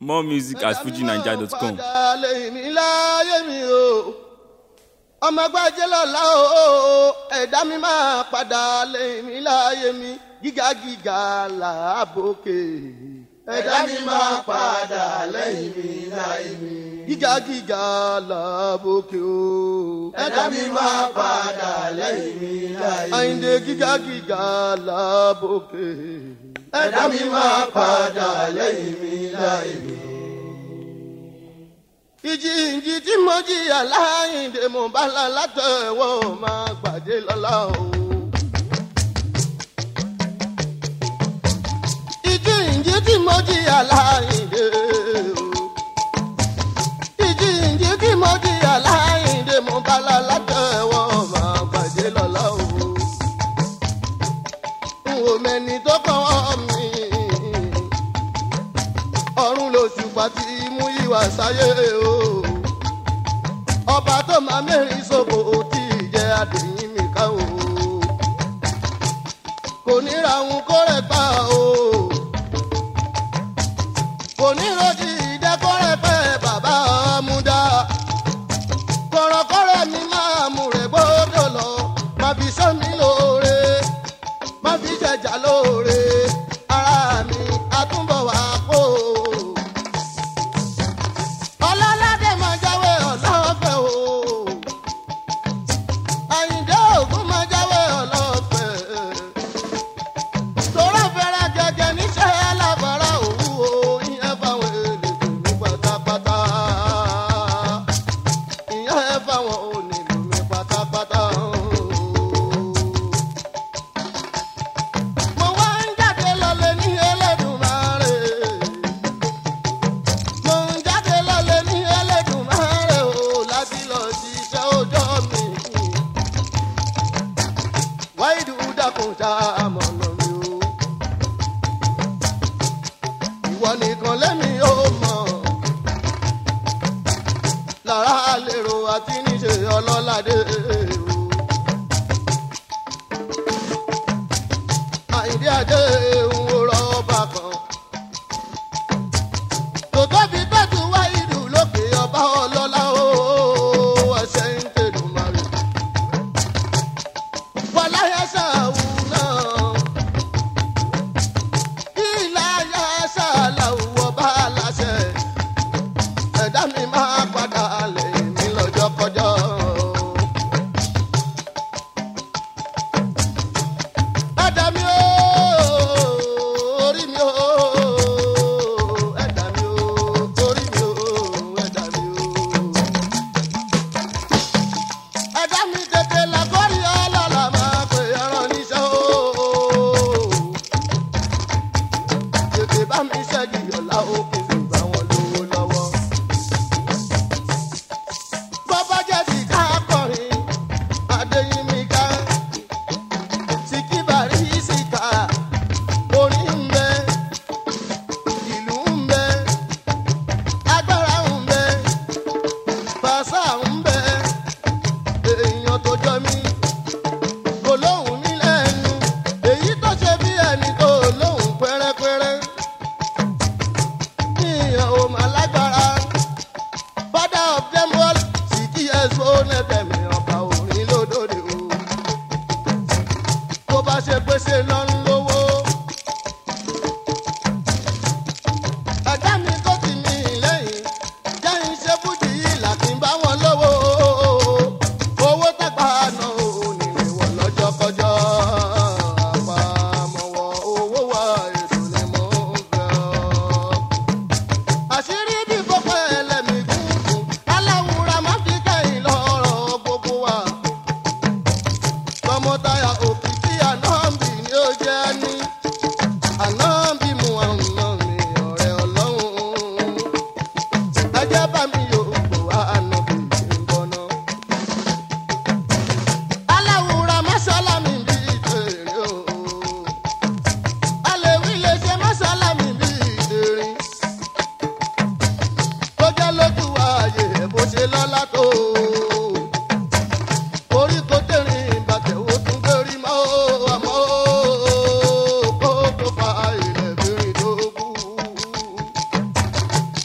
more music at fujinaija.com. padà lẹ́yìn mi láyé mi o ọmọ gbájẹ́ lọ́la o ẹ̀dá mi máa padà lẹ́yìn mi láyé mi gíga gíga làbókè. ẹ̀dá mi máa padà lẹ́yìn mi láyé mi. gíga gíga làbókè o. ẹ̀dá mi máa padà lẹ́yìn mi láyé mi. àyìndé gíga gíga làbókè. ẹ̀dá mi máa padà lẹ́yìn mi láyé mi ìjì ìjì tí mo jìyà láyìndé mo bá la látẹ̀wọ́ máa gbàdé lọ́la o. ìjì ìjì tí mo jìyà láyìndé o. ìjì ìjì tí mo jìyà láyìndé mo bá la látẹ̀wọ́ máa gbàdé lọ́la o. n ò mẹ́ni tó kàn mí ọ̀run lóṣù pàtí mú ìwà sáyé o. ọba tó máa mẹ́rin sóko tí ìjẹ́ àdéhìn mi ká o. kò ní ra òun kó rẹ̀ pa o. kò ní rojì ìdẹ́kọ́rẹ́ pẹ́ bàbá múdá. kọ̀rọ̀kọ̀rọ̀ mi máa mú rẹ̀ gbọ́dọ̀ lọ. má fi sọ́mi lóore má fi jẹjà lóore ara mi àtúbọ̀ wá kó o ọlọ́ládé máa jáwé ọlọ́fẹ́ o àyìndé ògún máa jáwé ọlọ́fẹ́ tòró fẹ́rẹ́ gẹ́gẹ́ níṣẹ́ lábàárà òwú o ìyẹn fáwọn èlèkùn ní pátápátá ìyẹn fáwọn onílù mi pátápátá o. mo wá ń jáde lọlé ní Ẹlẹ́dùmarè mo ń jáde lọ́lẹ̀ ní Ẹlẹ́dùmarè o láti lọ ṣiṣẹ́ ọjọ́ mi. wáìdù dákun tá a mọ̀ nà mí o. ìwọ nìkan lẹ́mi ó mọ̀. lára lèrò àti níṣe ọlọ́ládé o. àìdí àdé ń wúrọ̀ ọba kan tó tóbi tọ́jú wá ìlú lókè ọba ọlọ́lá o ẹsẹ̀ ń tẹ̀lé mari. wàláyà ṣàwù náà ìlàyà ṣàlàwù ọba aláṣẹ ẹ̀dá mi máa padà lè mí lọ́jọ́ kọjọ́. ẹ̀dá mi ó orí mi ó ẹ̀dá mi ó orí mi ó ẹ̀dá mi ó. ẹ̀dá mi tètè làkọ́rí ọlọ́lá máa pè ẹran níṣẹ́ o. tètè bá mi ṣẹ́gi ọ̀la ó kí n sì bá wọn lówó lọ́wọ́. bọ́bá jẹ́ ti ká kọrin adéyínmíká síkíbàrí síkà orin ń bẹ ìlú ń bẹ agbára ń bẹ fàṣà ń bẹ èèyàn tó jọ mí kò lóhùn mí lẹ́nu èyí tó ṣe bí ẹni tó lóhùn pẹ́rẹ́pẹ́rẹ́ ìyàn ò mà lágbára father of them all sìkì ẹ̀sọ́ nẹ́tẹ̀mí ọba orin lódòdó tó bá ṣe pèsè lọ́n lówó. ẹ̀dá mi tó ti mí lẹ́yìn jẹ́ iṣẹ́ fújì yìí láti bá wọn lówó. owó tàgbà náà ò ní ìwọ̀ lọ́jọ́ kọjọ́. àpamọ́wọ́ owó wa èdò ni mò ń fẹ́ ọ́. àṣírí bí gbogbo ẹlẹ́mìí gúngùn aláwùrà má fi kẹ́yìn lọ́rọ̀ gbogbo wa tọmọtaya òkìkí ànábì ni ó jẹ́ ní ànábì muhammed mi ọ̀rẹ́ ọlọ́run ẹjẹ́ bá mi yòókù ànábì ń bọ̀nà. aláwùrà mọ́sálámì bí ìtẹ̀rẹ̀ o alèwí lè ṣe mọ́sálámì bí ìtẹ̀rẹ̀ tó jẹ́ lójú ààyè bó ṣe lọ́lá tó orí kò tẹ̀rín bàtẹ̀ ó tún gbérí mọ́ àmọ́ kó tó fa ilẹ̀ bìrìn tó kú.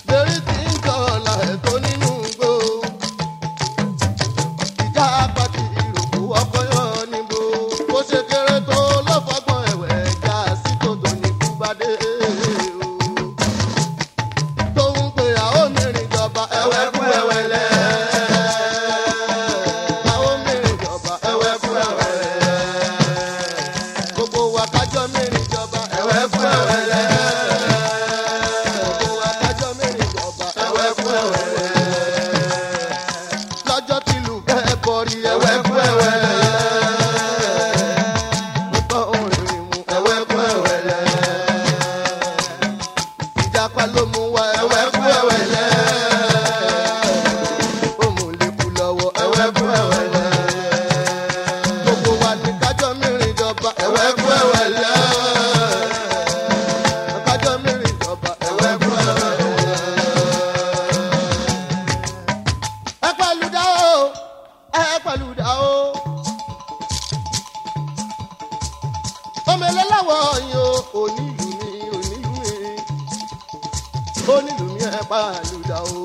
onílù mi ẹ bá lùdà o.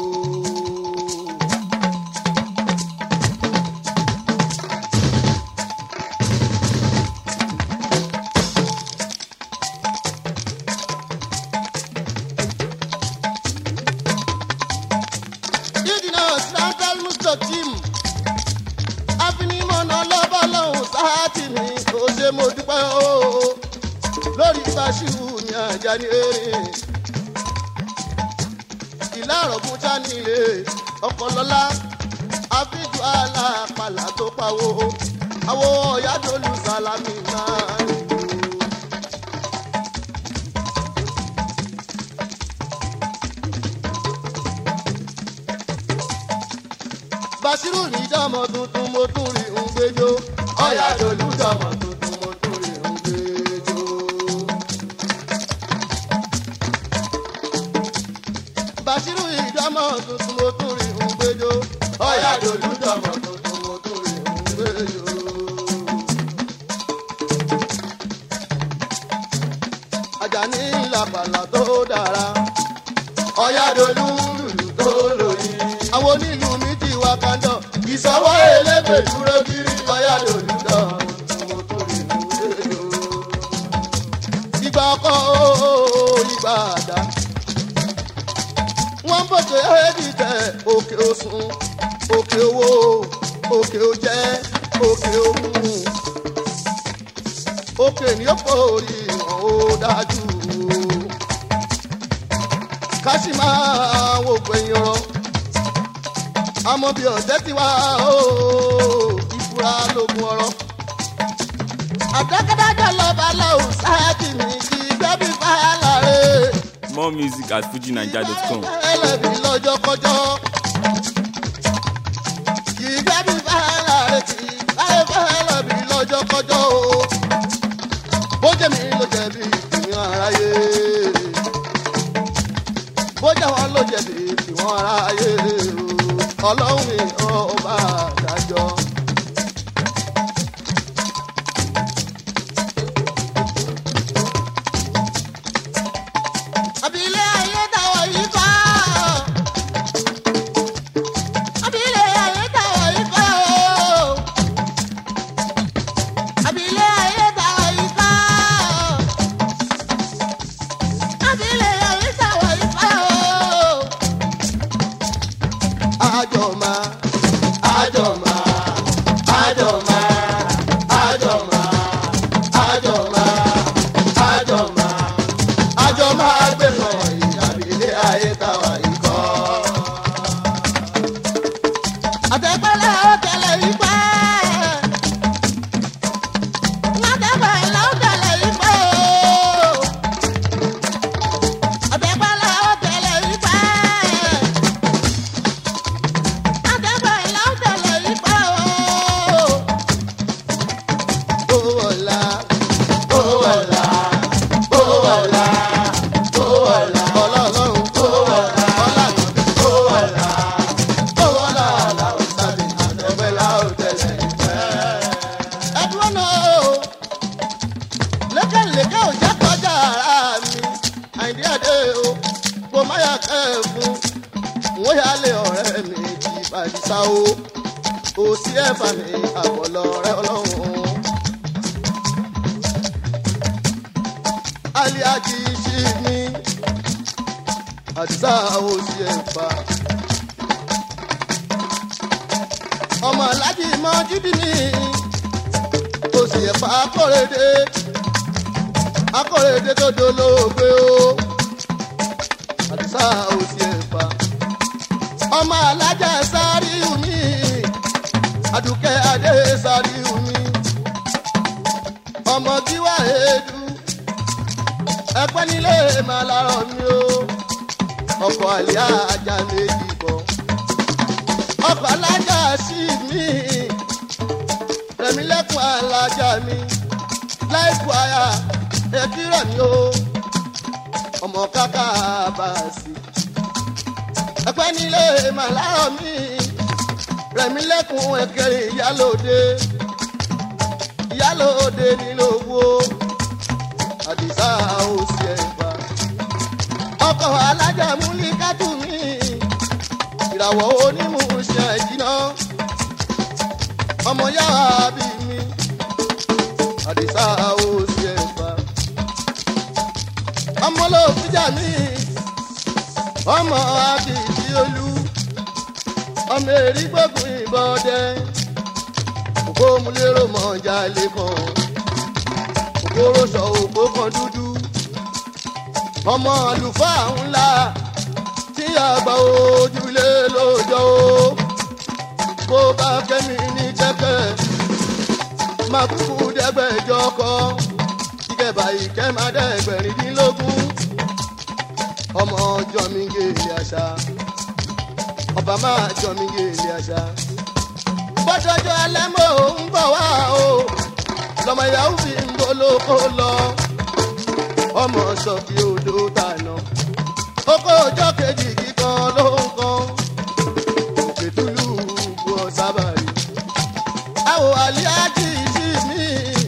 ìdìnnà santal mustakim afinimọ̀nà lọ́bọ̀lọ́hùn sáàtì mi kò ṣe mo dúpẹ́ o lórí báṣíwù ní ajá ní erin ìlà àrògùn sánilé ọ̀pọ̀lọ́lá àfíjù alápàlà tó pawó àwọ̀ ọ̀yádọ́lù sálámì máa ń lò. basiru ní dọ́mọ tuntun mo tún rí ń gbẹjọ. ọ̀yà dolú dọ́mọ tuntun mo tún rí ń gbẹjọ. basiru ní dọ́mọ tuntun mo tún rí ń gbẹjọ. ọ̀yà dolú dọ́mọ tuntun mo tún rí ń gbẹjọ. Àjàní làpàlà tó dára. ọ̀yà dolú lùlù tó lóyìn. àwọn onílù mi ti wá kandọ̀. ìsọwọ́ elégbè dúró kiri ọ̀yà dolú dọ̀. mo tó rí inú rédíò. ìgbà ọkọ̀ ooo ìgbà àdá. wọ́n bòkè ẹ́ẹ́dìtẹ̀ òkè òsùn òkè owó òkè òjẹ́ òkè òhun òkè ní ọ̀pọ̀ orí wọn ó dájú ká sì máa wò gbẹ̀yìn ọ̀rọ̀ àmọ́ bí ọ̀jẹ́ ti wá ó ìfura lógun ọ̀rọ̀ àtẹ́kẹ́dájọ́ lọ́ba lọ́hùn sáàkì mi kì í gbẹ́bí fáyà rẹ̀ More music at fujinaija.com. ẹlẹ́bi lọ́jọ́ kọjọ́. kì í gbẹ́bí fáyà rẹ̀ kì í láyé fẹ́lẹ́bi lọ́jọ́ kọjọ́ o. bójẹ́ mi ló jẹ̀bi ìpínlẹ̀ aráyé. bójẹ́ wọn ló jẹ̀bi ìwọ̀n aráyé o. ọlọ́run mi ọba àdájọ́. abilé ayé táwọn yìí kọ́. abilé ayé táwọn yìí kọ́. abilé ayé táwọn yìí kọ́. abilé ayé táwọn yìí kọ́. àjọ̀má àjọ̀má àjọ̀má àjọ̀má àjọ̀má àjọ̀má àjọ máa gbé lọ ìyàbí ilé ayé táwa ikọ́. àtẹ̀pẹ́lẹ́ ó tẹ̀lé ipẹ́. àtẹ̀pẹ́lẹ́ ó tẹ̀lé ipẹ́. àtẹ̀pẹ́lẹ́ ó tẹ̀lé ipẹ́. àtẹ̀pẹ́lẹ́ ó tẹ̀lé ipẹ́ o. ó wọ̀lá ó wọ̀lá ó wọ̀lá wọ́n yà lé ọ̀rẹ́ mi ti bàjẹ́ o kò sí ẹ̀fà mi àbọ̀lọ̀ rẹ ọlọ́run. aliaji ṣì ní àdìsá òsì ẹ̀fà. ọmọ alájí mọ jídì ní òsì ẹ̀fà akọ̀rẹ́dẹ́ akọ̀rẹ́dẹ́ tó dolóògbé o àdìsá òsì ẹ̀fà. ọmọ alájà sáré mi àdùkẹ́ adé sáré mi ọmọ gíwá èédú ẹpẹ́ nílé máa lárọ̀ mi o ọkọ̀ àlẹ́ ajá méjì bọ̀ ọkọ̀ alájà sí mi rẹ̀mílẹ́kùn alájà mi láìpù àyà ẹ̀kírọ̀ mi o ọmọ káká bá a sí ẹpẹ́ nílé máa lárọ̀ mi rẹ̀mílẹ́kùn ẹ̀kẹrin ìyálòde ìyálòde nílò owó àdìsá òsì ẹ̀fà ọkọ̀ alájà múlí kátù mi ìràwọ̀ onímùsẹ̀ jìnnà ọmọ yára bí mi àdìsá ó sì ẹ̀fà ọmọ ló fìjà mi ọmọ akìtì olú ọmọ èrí gbógun ìbọn dẹ òkú múlẹ́rọ̀ mọ̀ọ́jà lẹ́kàn òkú rọ̀ṣọ̀ òkú kan dúdú ọmọ àlùfáà ńlá tí àgbà ojúlé lójó kó bá kẹ́mi ní kẹ́kẹ́ máa kúkú dẹ́gbẹ̀jọ kọ́ ìkẹbà ìkẹ́ máa dẹ́gbẹ̀rìndínlógún ọmọ ọjọ́ mi gèlè àṣà ọba máa jọ mi gèlè àṣà bọ́dọ̀jọ́ ẹlẹ́mọ̀ ń bọ̀ wá o lọmọ ìyàwó fi ń bolóko lọ ọmọ sọ kí odò tànà oko ọjọ́ kejì kíkan ló ń kan òkètúlù bu ọ̀sábàrí àwò àlíájì sí mi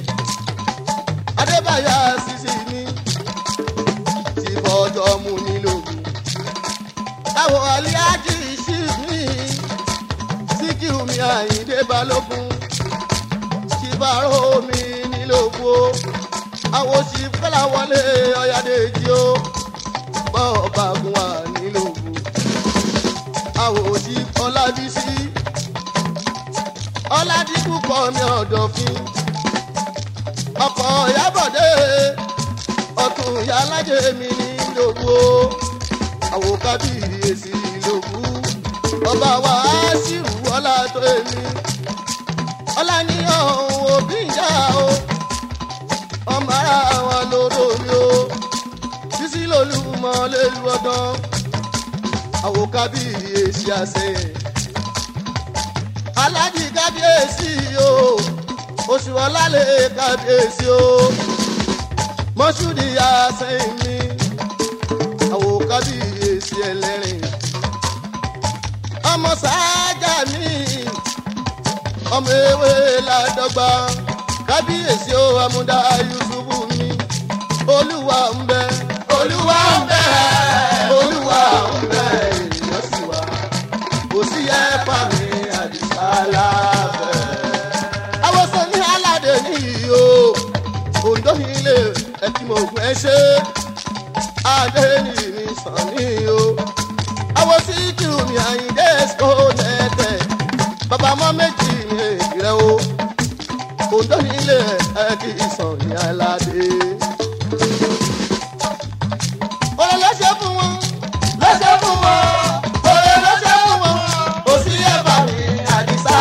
adébáyà sísì mi ti bọ́jọ́ mu nílògùn àwò àlíájì sí mi síkìú mi àyíndé balógun ti bàrò mi nílògùn àwò sí fẹ́lá wọlé ọ̀yàdèjì o bọ́ọ̀bà gun wà nílògùn àwòsí ọlábísí ọládìkú kọ mi ọ̀dọ̀fin ọkọ̀ ìyábọ̀dé ọ̀tún ìyálájẹ mi nílògùn o àwòkábíyèsí lògùn ọba wa á sì rú ọlá tó èmi ọlá ní ọ̀hún òbí ìjà o ọmọ ara wa lóró mi o sísí lolúmọ lélu ọdán àwò kábíyèsí àṣẹ alájì kábíyèsí o oṣù ọlálẹ̀ kábíyèsí o mọ́ṣúdì àṣẹ mi àwò kábíyèsí ẹlẹ́rìn ọmọ sáájà mi ọmọ ewé ládọ́gba kábíyèsí o amúdá yusufu mi olúwa ń bẹ olúwa ń bẹ olúwa ń bẹ ènìyàn sì wá kò sí ẹ̀fà mi àdìsá lábẹ́. awọ́sàn ní aládé nìyí o òǹdó ilé ẹtì mọ̀ ògùn ẹ ṣe adé ní mi sàn ní o. àwọn tí kì í mi àyíndé ẹ̀sìkò tẹ̀tẹ̀ bàbá mọ́ méjì ní èjì rẹ o òǹdó ilé ẹtì sàn ní aládé ọ̀rọ̀ ló ṣe fún wọn. ló ṣe fún wọn. ọ̀rọ̀ ló ṣe fún wọn. kò sí ẹ̀bà mi àdìsá.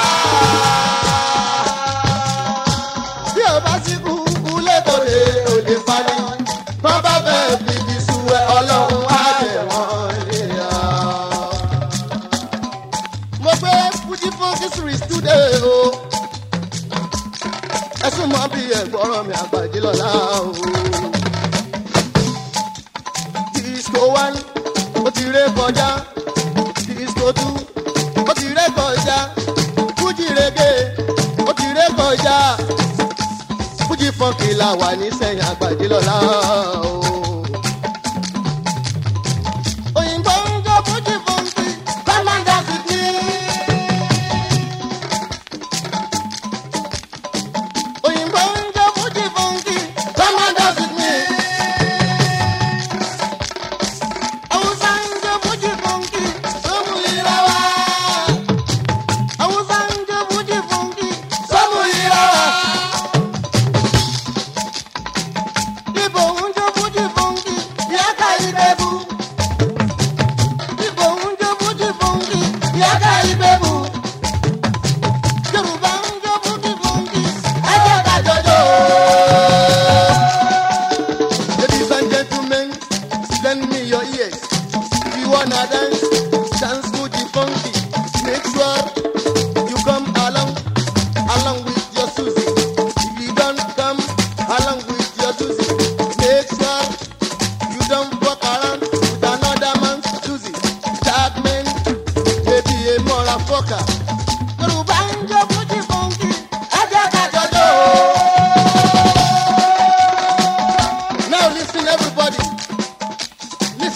bí o bá sí kúkú lẹ́kọ̀ọ́lẹ̀ ò lè parí. tó bá fẹ́ bíbí sú ẹ ọlọ́run á bẹ̀ wọ́n níyà. mo gbé fújì fún kíṣìrì stúdẹ̀ o. ẹ sún mọ́ bí ẹ̀gbọ́n mi àgbàjì lọ́la o disco one ó ti ré kọjá disco two ó ti ré kọjá fújì rege ó ti ré kọjá fújì fọ́nkì la wà ní sẹ́yìn àgbàdì lọ́la o. òyìnbó ń jó fújì fọ́nkì kọ́mándà sì ní. òyìnbó ń jó fújì fọ́nkì kọ́mándà sì ní. Hausa ń jó fújì fọ́nkì sómù ìra wa. Hausa ń jó fújì fọ́nkì sómù ìra wa. Ibo ń jó fújì fọ́nkì yàtà ìbẹ̀bù. Ibo ń jó fújì fọ́nkì yàtà ìbẹ̀bù. Yorùbá ń jó fújì fọ́nkì ẹ̀jẹ̀ ká jọjọ́. Ladies and gentlemen, lend me your ears. If you wanna dance, dance to the funky. Make sure you come along, along with your Susie. If you don't come along with your Susie, make sure you don't walk around with another man's Susie. That man may be a motherfucker. Yorùbá ń jó fújì funky, ẹ jẹ́ ká jọjọ́. Now listen everybody.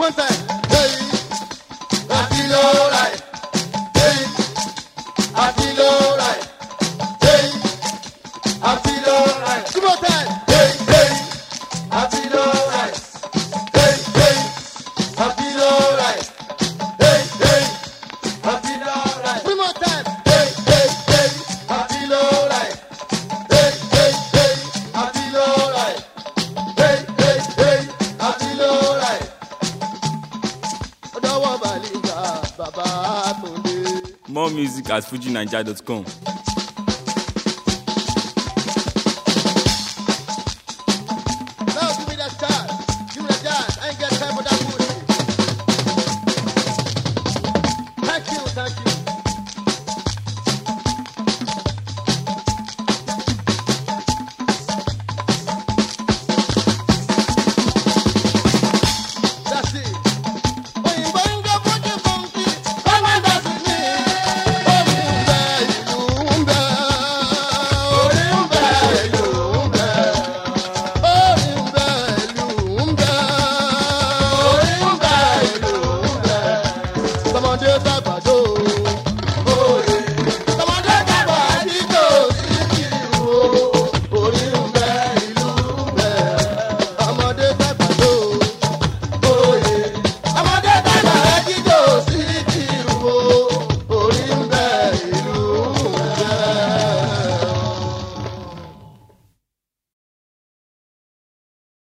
One time. Hey, I feel alright. Hey, I feel alright. Hey, I feel alright. Two more time. Hey, hey, I feel alright. Hey, hey, I feel alright. Hey, hey, I feel alright. Three more time. Hey, hey, hey, I feel alright. Hey, hey, hey, I feel alright. Hey, hey, hey, I feel alright. Ọ̀dọ́wọ́ Bàlíńgà bàbá Túndé. More music at fujinaija.com.